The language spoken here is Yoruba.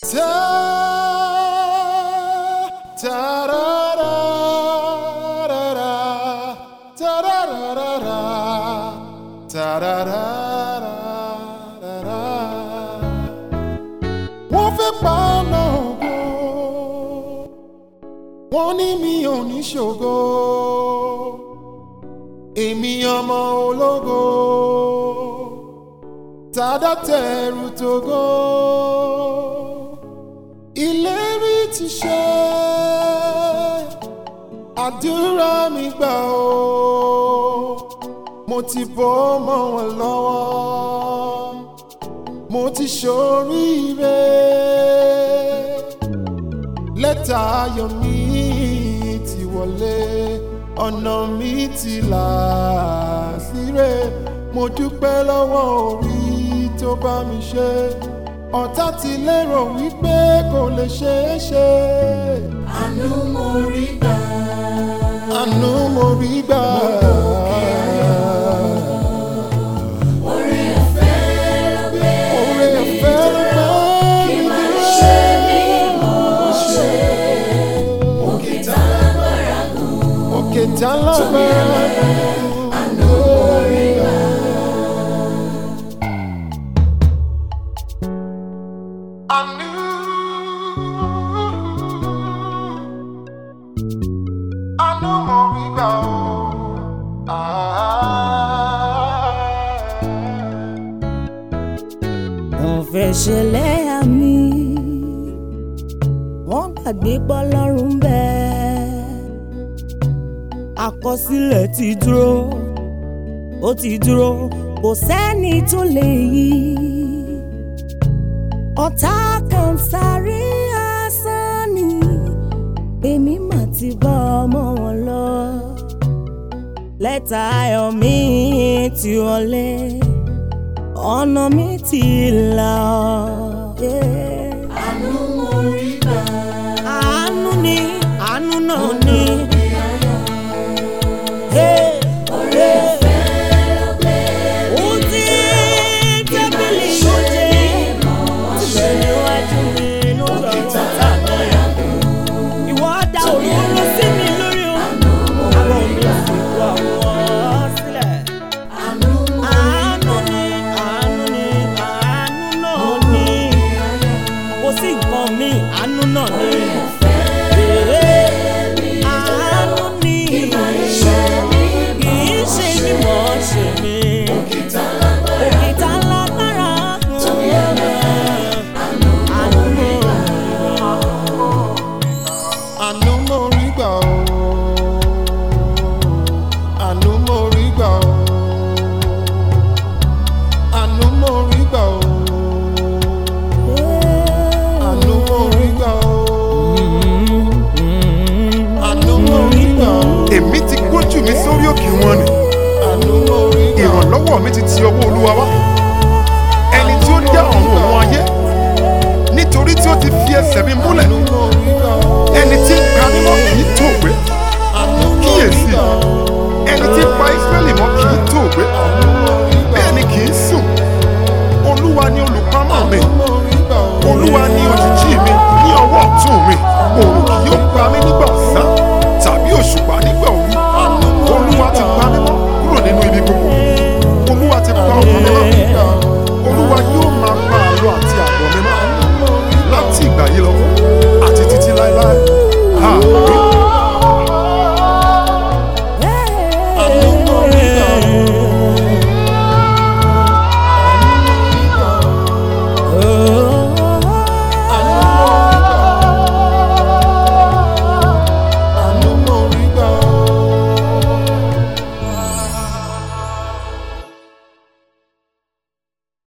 Ta ta ra ra ra ra ta ra ra ra ra ta ra ra ra ra ra. Wọ́n fẹ́ pa ọ̀nà ògo, wọ́n ní mi ò ní ṣògo, èmi ọmọ ológo tàdá tẹrù tògo ìlérí ti ṣe àdúrà mi gbà ó mo ti bọ́ mọ́ wọn lọ́wọ́ mo ti ṣoríire lẹ́tà ayọ̀ mi ti wọlé ọ̀nà mi ti là síre mo dúpẹ́ lọ́wọ́ orí tó bá mi ṣe ọ̀tá ti lérò wípé kò lè ṣeé ṣe. àánú mo rí gbà. àánú mo rí gbà. oore ọ̀fẹ́ ló gbé oore ọ̀fẹ́ ló gbé kí mi máa dé. ṣe bí mo ṣe. òkè tá lágbára gùn. òkè tá lágbára àánú mo rí gbà. àánú. àánú mo rí gbà ó. wọ́n fẹ́ ṣẹlẹ̀ àmì wọ́n gbàgbé pọ́lọ́run bẹ́ẹ̀ àkọsílẹ̀ ti dúró ó ti dúró kò sẹ́ni tó lè yí ọ̀tá kan sáré asán ni èmi mà ti bá ọmọ wọn lọ lẹ́tà ayọ̀ mi ti wọlé ọ̀nà mi ti là ọ́. yeah. àánú mo rí gbà. àánú ni àánú náà ni. Hey, oore ọ̀fẹ́ ló gbé ó ti tábìlì oúnjẹ síbẹ̀ níwájú mi lórí ọ̀tá lágbára gùn. ìwọ dá òróró sí mi lórí o. àwọn mi ò sì kú àwọn sílẹ̀. àánú mo rí àánú ni àánú ni àánú náà ni kò sí nǹkan mi àánú náà ni. àánú ni kì í ṣe bí mo ṣe mi. òkìtà lágbára òkìtà lágbára àánú ni. àánú mo rí gbà ó. àánú mo rí gbà ó. àánú mo rí gbà ó. àánú mo rí gbà ó. àánú mo rí gbà ó. èmi ti gbójú mi sórí òkè wọn ni àánú mo rí gbà ó. ìrànlọ́wọ́ mi ti ti ọwọ́ olúwa wá ẹni tí ó dá ọ̀run òun ayé nítorí tí ó ti fi ẹsẹ̀ mi múlẹ̀ àánú mo rí gbà ó. ẹni tí ń ka mímọ́ kì í tó gbé àánú mo rí kíyèsí gbà ó. ẹni tí ń pa Ísírẹ́lì mọ́ kì í tó gbé